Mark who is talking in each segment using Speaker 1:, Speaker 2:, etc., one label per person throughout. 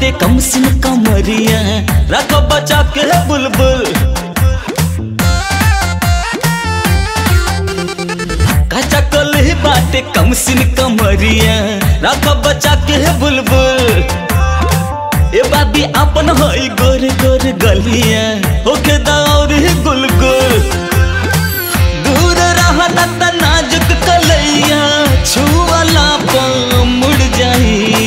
Speaker 1: बाटे कम सिन कमरिया रखो बचा के बुलबुल कचा कली बाटे कम सिन कमरिया रखो बचा के बुलबुल ए बाबी अपन होई गोर गोर गलिया होके दौर गुल गुल दूर रहता त नाजुक कलैया छुअला पा मुड़ जाई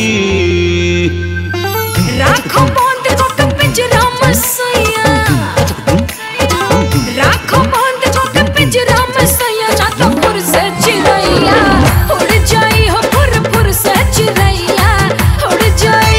Speaker 2: राखो बांध को के पिंजरा मसैया राखो बांध को के पिंजरा मसैया जाता फुर से चिड़ैया उड़ जाई हो फुर फुर से चिड़ैया उड़ जाई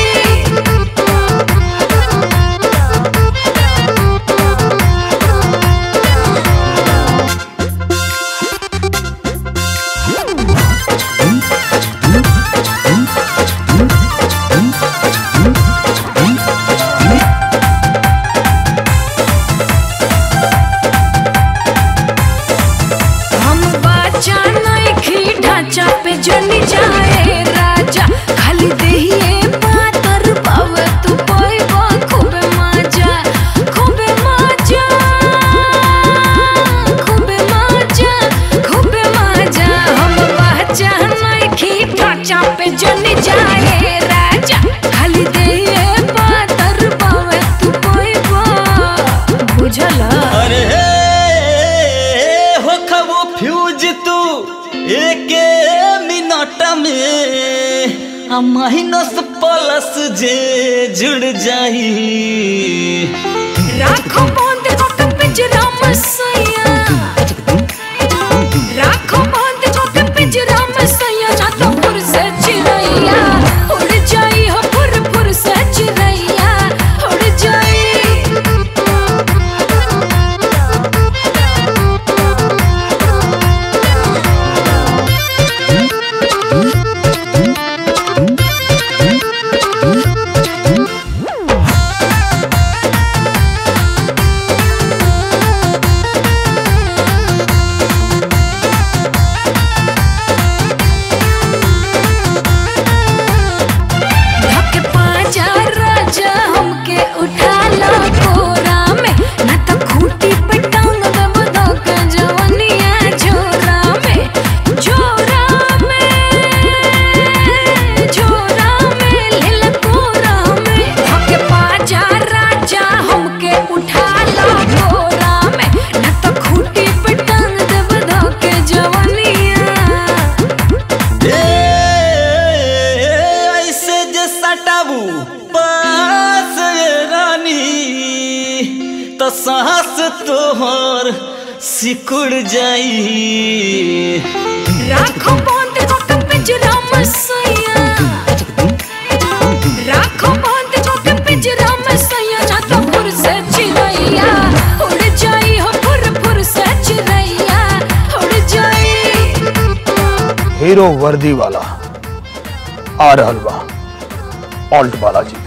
Speaker 2: हम बाचा नइखी ढांचा पे जनी जाए राजा खाली देहिए पातर पावे तू पाइबा खूबे मजा खूबे मजा खूबे मजा खूबे मजा हम बाचा नइखी ढांचा पे जनी जाए राजा खाली देहिए पातर पावे तू पाइबा बुझला
Speaker 1: अरे हो खबो फ्यूज तू एक मिनट में आ माइनस प्लस जे जुड़ जाई
Speaker 2: राखो बांध को के पिंजरा मसैया राखो बांध को के पिंजरा मसैया जाता फुर से चिड़ैया उड़ जाई हो फुर फुर से चिड़ैया उड़ जाई धक पाजा राजा हमके उठा ला कोरा में ना तो खूंटी पे टांग देब धक जवनिया झोरा में झोरा में झोरा में लेल कोरा में धक पाजा राजा हमके उठा ला कोरा में ना तो खूंटी पे टांग देब धक जवनिया
Speaker 1: ए, ऐसे जे सटाबू पास ये रानी तो सांस तोहर सिकुड़ जाई
Speaker 2: राखो बांध को के पिंजरा मसैया राखो बांध को के पिंजरा मसैया जाता फुर से चिड़ैया उड़ जाई हो फुर फुर से चिड़ैया उड़ जाई
Speaker 3: हीरो वर्दी वाला आ रहल बा ऑल्ट बालाजी